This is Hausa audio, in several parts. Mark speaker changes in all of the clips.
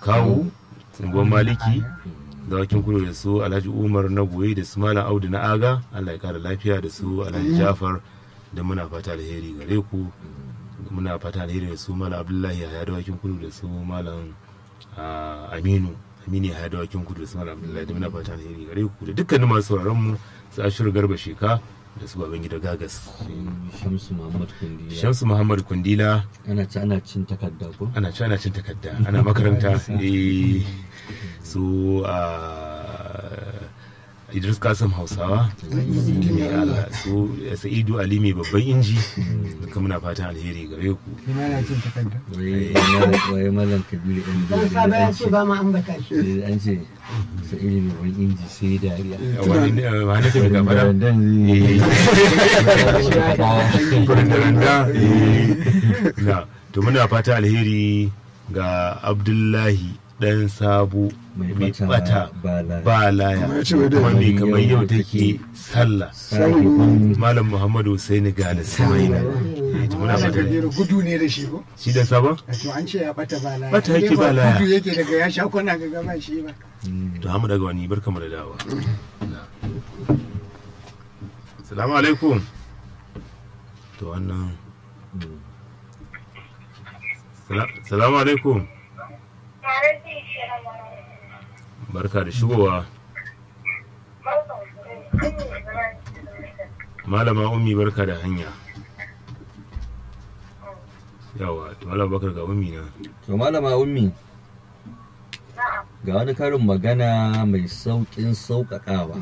Speaker 1: kawu tsungon maliki dawakin kudu da su alhaji umar na goyi da su malam audu na aga allah ya kara lafiya da su alhaji jafar da muna fata alheri gare ku muna fata alheri da su malam abdullahi ya dawakin kudu da su malam ah, aminu aminu ya dawakin kudu da su malam abdullahi da muna fata alheri gare ku da dukkanin masu sauraron mu su ashiru garba sheka da su baban gida gagas
Speaker 2: shamsu muhammad kundi
Speaker 1: shamsu muhammad kundila
Speaker 2: ana ci ana cin takarda ko
Speaker 1: ana ci ana cin takarda ana makaranta eh, su a idris kasim hausawa mai ala su sa'idu ali mai babban inji duka muna fatan alheri gare ku
Speaker 3: Ina na cin takarda.
Speaker 2: waye malam- waye malam kabiru ɗan
Speaker 3: Dan saba ya ce ba ma ambata shi.
Speaker 2: Eh, an ce sa ilimin wani inji sai dariya
Speaker 1: wani ne wani ke mai gafara
Speaker 2: Dan
Speaker 1: Furindaranda, eh. na to muna fata alheri ga abdullahi dan sabu
Speaker 2: Mai
Speaker 1: mai
Speaker 2: bata
Speaker 1: bata
Speaker 2: ba laya.
Speaker 1: ba laya kuma mai kamar yau take sallah
Speaker 2: sahibin
Speaker 1: malam muhammadu husaini gane samaina Eh, to muna
Speaker 3: Malam
Speaker 1: fata
Speaker 3: Kabiru gudu ne da shi ko?
Speaker 1: shi dan sabon
Speaker 3: To an ce ya bata ba laya.
Speaker 1: Bata yake ba laya.
Speaker 3: Gudu yake daga ya sha kwana ga gaba shi ba.
Speaker 1: to hamu daga wani barkamu da dawa salamu alaikum to wannan Sala- salamu alaikum barka da shigowa malama ummi barka da hanya yawa to malama bakar ga ummi na
Speaker 2: to malama ummi ga wani karin magana mai sauƙin sauƙaƙawa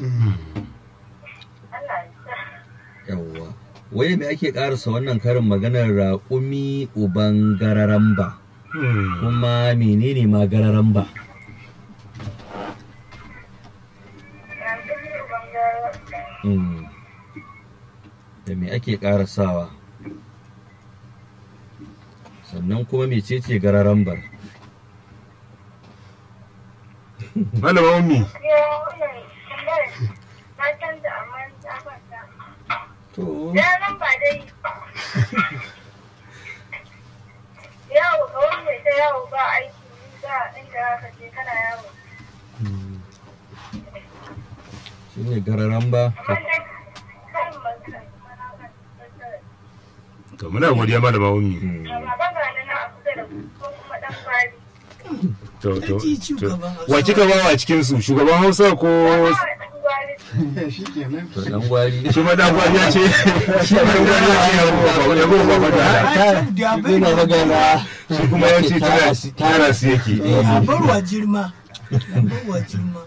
Speaker 2: yawwa waye me ake ƙarasa wannan karin maganar raƙumi uban gararamba
Speaker 1: Hmm.
Speaker 2: kuma menene ma gararamba Hmm. da me ake ƙarasawa sannan kuma mecece gararambar
Speaker 1: malama ummi
Speaker 2: to
Speaker 4: Yaran ba dai yawo ga wani mai ta yawo ba aiki ba inda ka je kana yawo.
Speaker 2: shi ne gararamba
Speaker 4: Amma dai karin magana
Speaker 1: to muna godiya malama ummi
Speaker 2: Hmm.
Speaker 4: amma ba ga nan a kusa da ku ko kuma dan kwari.
Speaker 1: to to
Speaker 3: Ji
Speaker 1: to
Speaker 3: shugaban Hausa.
Speaker 1: wa kika ba wa cikin su shugaban Hausa ko
Speaker 4: Ba dan kwari.
Speaker 3: Shi kenan.
Speaker 2: to dan gwari
Speaker 1: shi ma dan gwani ya ce shi ma dan gwani ya ce ya ruwa ya ruwa ba da
Speaker 3: Da bai
Speaker 2: Ina magana
Speaker 1: shi kuma ya ce tara tara su yake
Speaker 3: a barwa jirma. A barwa jirma.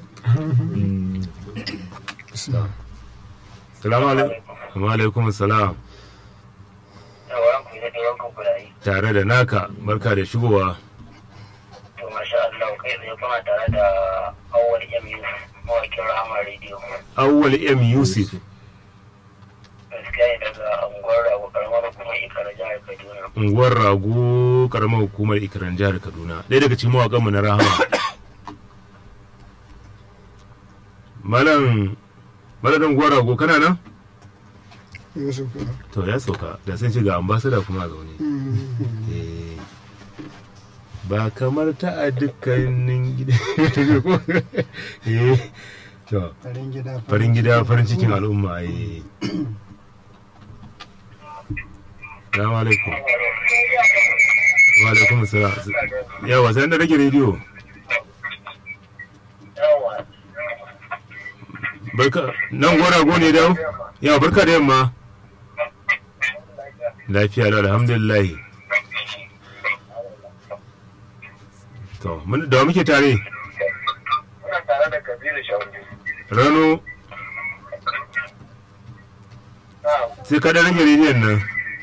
Speaker 1: salamu alaikum wa alaikum salam
Speaker 5: yawan ku da yawan ku kulayi
Speaker 1: tare da naka barka da shigowa
Speaker 5: to masha Allah kai tsaye kuna tare da awwal MU mawakin Rahama Radio
Speaker 1: awwal m yusuf
Speaker 5: gaskiya ne daga unguwar Rago karamar kuma Ikara jihar Kaduna
Speaker 1: unguwar rago karamar hukumar ikiran jihar kaduna ɗaya daga cikin mawaƙanmu na rahama malam malam unguwar rago kana nan
Speaker 3: Yusuf.
Speaker 1: to ya sauka da sun ci ga ambasada kuma a zaune Eh, ba kamar ta a dukkanin gida Eh, to
Speaker 3: Farin gida.
Speaker 1: farin gida farin cikin al'umma eh Salamu alaikum. Wa alaikum salam. Yawa sai da rage rediyo.
Speaker 5: yawa
Speaker 1: Barka nan gora go ne dawo? Yawa barka da yamma. Lafiya da alhamdulillah. To, mun da wa muke tare?
Speaker 5: kuna tare da Kabiru Shauri
Speaker 1: Rano
Speaker 5: na'am
Speaker 1: sai ka da rage rediyon nan.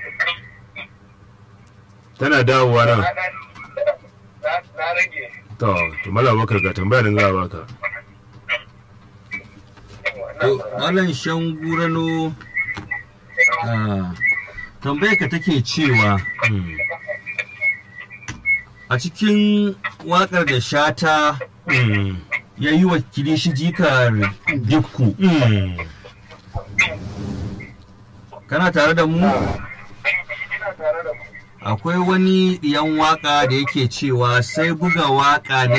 Speaker 1: Tana dawowa nan.
Speaker 5: na na rage
Speaker 1: To, to mala bakar ga tambaya da za a baka.
Speaker 2: To, Malam Shangurano, ah, tambayar ka take cewa
Speaker 1: Hmm.
Speaker 2: a cikin waƙar da shata
Speaker 1: Hmm.
Speaker 2: ya yi wa kilishi jikar dikku,
Speaker 1: Hmm.
Speaker 2: kana tare da mu?
Speaker 5: ina tare da ku
Speaker 2: Akwai wani ɗiyan waƙa da yake cewa sai buga waƙa na